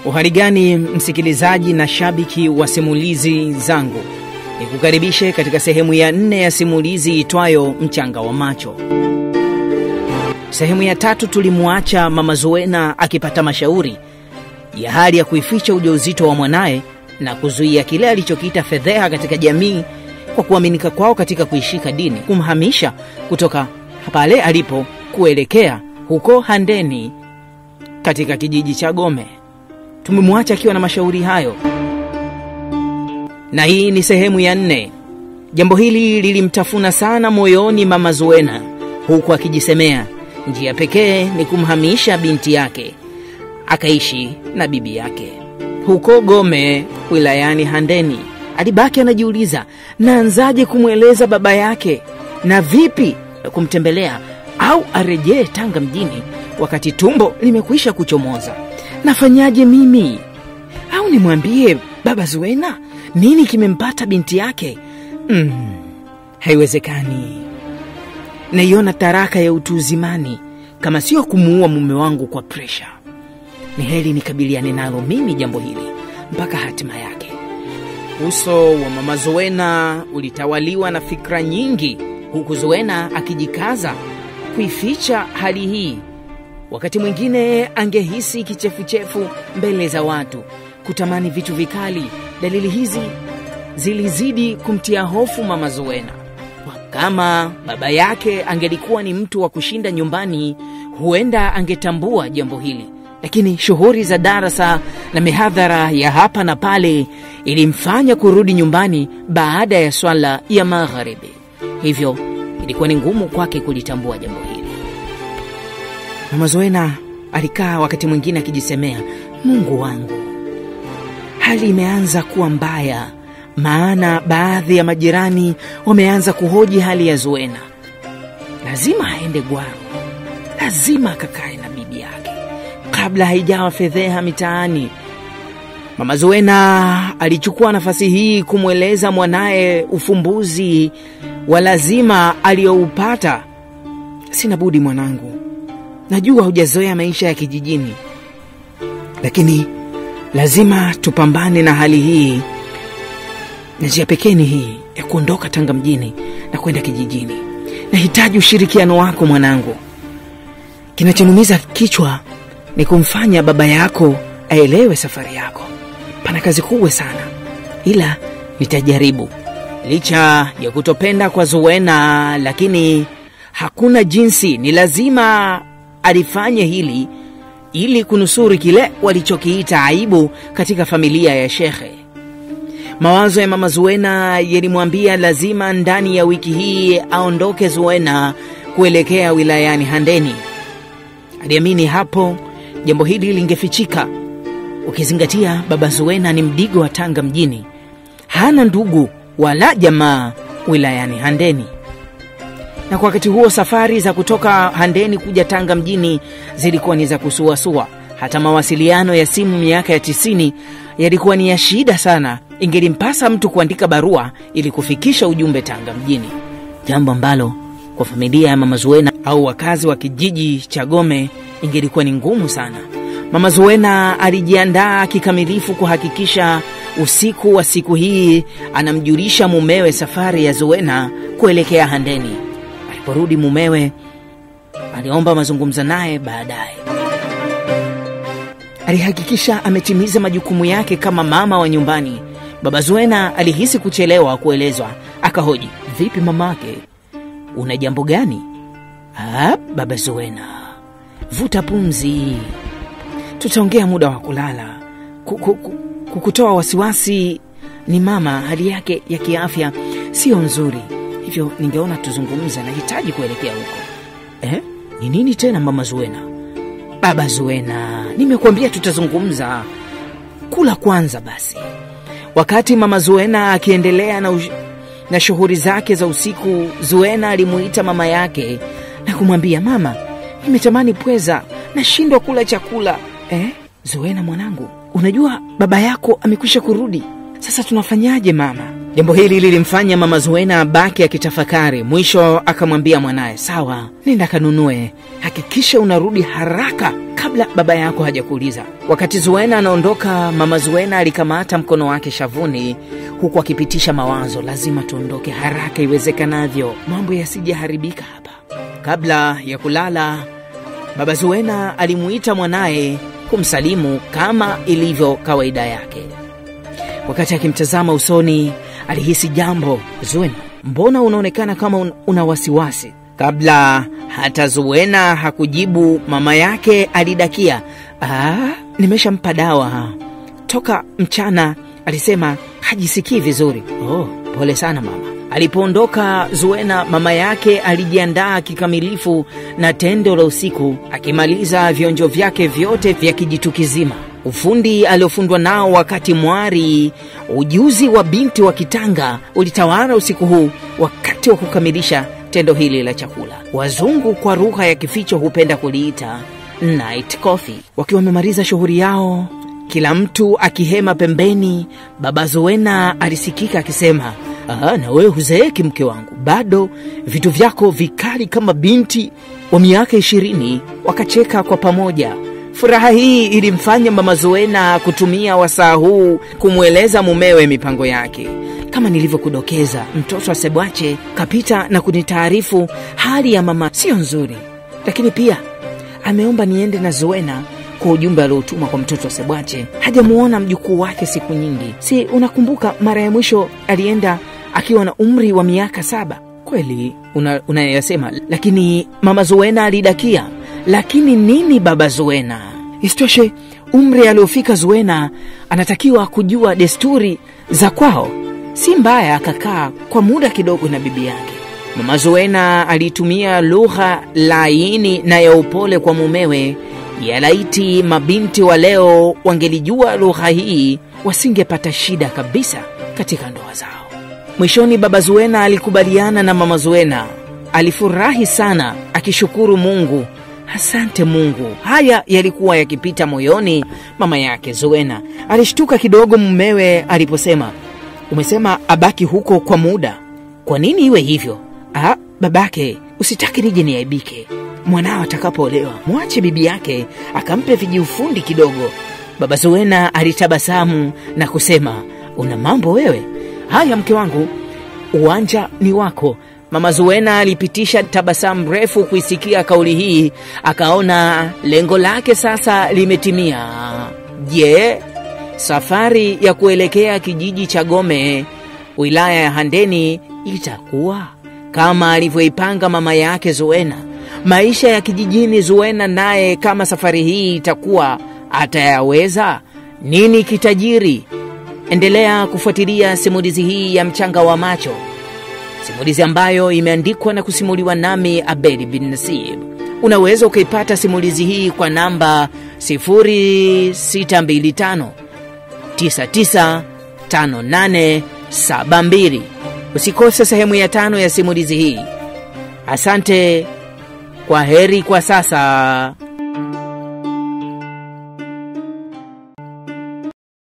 Uhali gani msikilizaji na shabiki wa simulizi zangu, nikukaribishe katika sehemu ya nne ya simulizi itwayo Mchanga wa Macho. Sehemu ya tatu tulimwacha mama Zuena akipata mashauri ya hali ya kuificha ujauzito wa mwanaye na kuzuia kile alichokiita fedheha katika jamii kwa kuaminika kwao katika kuishika dini, kumhamisha kutoka pale alipo kuelekea huko Handeni katika kijiji cha Gome. Tumemwacha akiwa na mashauri hayo, na hii ni sehemu ya nne. Jambo hili lilimtafuna sana moyoni mama Zuena, huku akijisemea njia pekee ni kumhamisha binti yake akaishi na bibi yake huko Gome wilayani Handeni. Alibaki anajiuliza, naanzaje kumweleza baba yake na vipi kumtembelea au arejee Tanga mjini wakati tumbo limekwisha kuchomoza? Nafanyaje mimi? Au nimwambie baba Zuena nini kimempata binti yake? Mm, haiwezekani. Naiona taraka ya utu uzimani kama sio kumuua mume wangu kwa presha. Ni heri nikabiliane nalo mimi jambo hili mpaka hatima yake. Uso wa mama Zuena ulitawaliwa na fikra nyingi, huku Zuena akijikaza kuificha hali hii. Wakati mwingine angehisi kichefuchefu mbele za watu, kutamani vitu vikali. Dalili hizi zilizidi kumtia hofu mama Zuena. Kama baba yake angelikuwa ni mtu wa kushinda nyumbani, huenda angetambua jambo hili, lakini shughuli za darasa na mihadhara ya hapa na pale ilimfanya kurudi nyumbani baada ya swala ya magharibi, hivyo ilikuwa ni ngumu kwake kulitambua jambo hili. Mama Zoena alikaa wakati mwingine akijisemea, Mungu wangu, hali imeanza kuwa mbaya maana baadhi ya majirani wameanza kuhoji hali ya Zuena. Lazima aende Gwaro, lazima akakae na bibi yake kabla haijawa fedheha mitaani. Mama Zuena alichukua nafasi hii kumweleza mwanaye ufumbuzi wa lazima aliyoupata. Sina budi mwanangu, najua hujazoea maisha ya kijijini, lakini lazima tupambane na hali hii na njia pekee ni hii ya kuondoka Tanga mjini na kwenda kijijini. Nahitaji ushirikiano wako mwanangu. Kinachonumiza kichwa ni kumfanya baba yako aelewe safari yako. Pana kazi kubwa sana, ila nitajaribu. Licha ya kutopenda kwa Zuena, lakini hakuna jinsi, ni lazima alifanye hili ili kunusuru kile walichokiita aibu katika familia ya shekhe. Mawazo ya mama Zuena yalimwambia lazima ndani ya wiki hii aondoke Zuena kuelekea wilayani Handeni. Aliamini hapo jambo hili lingefichika, ukizingatia baba Zuena ni mdigo wa Tanga mjini, hana ndugu wala jamaa wilayani Handeni. Na kwa wakati huo safari za kutoka Handeni kuja Tanga mjini zilikuwa ni za kusuasua. Hata mawasiliano ya simu miaka ya tisini yalikuwa ni ya shida sana. Ingelimpasa mtu kuandika barua ili kufikisha ujumbe Tanga mjini, jambo ambalo kwa familia ya mama Zuena au wakazi wa kijiji cha Gome ingelikuwa ni ngumu sana. Mama Zuena alijiandaa kikamilifu kuhakikisha usiku wa siku hii anamjulisha mumewe safari ya Zuena kuelekea Handeni. Aliporudi mumewe aliomba mazungumzo naye baadaye alihakikisha ametimiza majukumu yake kama mama wa nyumbani. Baba Zuena alihisi kuchelewa kuelezwa, akahoji, vipi mamake, una jambo gani? Ah, baba Zuena, vuta pumzi, tutaongea muda wa kulala. Kukutoa wasiwasi ni mama, hali yake ya kiafya siyo nzuri, hivyo ningeona tuzungumza, nahitaji kuelekea huko. Eh, ni nini tena mama Zuena? Baba Zuena, nimekuambia tutazungumza, kula kwanza basi. Wakati mama Zuena akiendelea na, na shughuli zake za usiku, Zuena alimuita mama yake na kumwambia, mama, nimetamani pweza, nashindwa kula chakula. Eh, Zuena mwanangu, unajua baba yako amekwisha kurudi, sasa tunafanyaje mama? Jambo hili lilimfanya mama Zuena abaki akitafakari. Mwisho akamwambia mwanaye, sawa, nenda kanunue, hakikisha unarudi haraka kabla baba yako hajakuuliza. Wakati Zuena anaondoka, mama Zuena alikamata mkono wake shavuni, huku akipitisha mawazo, lazima tuondoke haraka iwezekanavyo, mambo yasijaharibika hapa. Kabla ya kulala, baba Zuena alimuita mwanaye kumsalimu kama ilivyo kawaida yake. Wakati akimtazama usoni, alihisi jambo. Zuena, mbona unaonekana kama un una wasiwasi? Kabla hata Zuena hakujibu, mama yake alidakia, ah, nimeshampa dawa toka mchana, alisema hajisikii vizuri. Oh, pole sana mama. Alipoondoka Zuena, mama yake alijiandaa kikamilifu na tendo la usiku, akimaliza vionjo vyake vyote vya kijitu kizima, ufundi aliofundwa nao wakati mwari. Ujuzi wa binti wa Kitanga ulitawala usiku huu wakati wa kukamilisha tendo hili la chakula. Wazungu kwa lugha ya kificho hupenda kuliita night coffee. Wakiwa wamemaliza shughuli yao, kila mtu akihema pembeni, baba Zuena alisikika akisema Aha, na wewe huzeeki mke wangu, bado vitu vyako vikali kama binti wa miaka ishirini. Wakacheka kwa pamoja. Furaha hii ilimfanya mama Zuena kutumia wasaa huu kumweleza mumewe mipango yake. Kama nilivyokudokeza, mtoto wa Sebwache kapita na kunitaarifu hali ya mama siyo nzuri, lakini pia ameomba niende na Zuena kwa ujumbe aliotuma kwa mtoto wa Sebwache. Hajamuona mjukuu wake siku nyingi. Si unakumbuka mara ya mwisho alienda akiwa na umri wa miaka saba? Kweli unayasema, una lakini mama Zuena alidakia. Lakini nini baba Zuena? Isitoshe, umri aliofika Zuena anatakiwa kujua desturi za kwao. Si mbaya akakaa kwa muda kidogo na bibi yake. Mama Zuena alitumia lugha laini na ya upole kwa mumewe. Ya laiti mabinti wa leo wangelijua lugha hii, wasingepata shida kabisa katika ndoa zao. Mwishoni, baba Zuena alikubaliana na mama Zuena. Alifurahi sana akishukuru Mungu. Asante Mungu. Haya yalikuwa yakipita moyoni mama yake Zuena. Alishtuka kidogo mumewe aliposema, umesema abaki huko kwa muda, kwa nini iwe hivyo? Ah, babake, usitaki nije niaibike. Mwanao atakapoolewa mwache bibi yake akampe vijiufundi kidogo. Baba Zuena alitabasamu na kusema, una mambo wewe. Haya mke wangu, uwanja ni wako. Mama Zuena alipitisha tabasamu refu kuisikia kauli hii, akaona lengo lake sasa limetimia. Je, safari ya kuelekea kijiji cha Gome, wilaya ya Handeni, itakuwa kama alivyoipanga mama yake Zuena? Maisha ya kijijini, Zuena naye kama safari hii itakuwa atayaweza? Nini kitajiri? Endelea kufuatilia simulizi hii ya Mchanga wa Macho, simulizi ambayo imeandikwa na kusimuliwa nami Abedi bin Nasib. Unaweza ukaipata simulizi hii kwa namba 0625 995872. Usikose sehemu ya tano ya simulizi hii. Asante, kwa heri kwa sasa.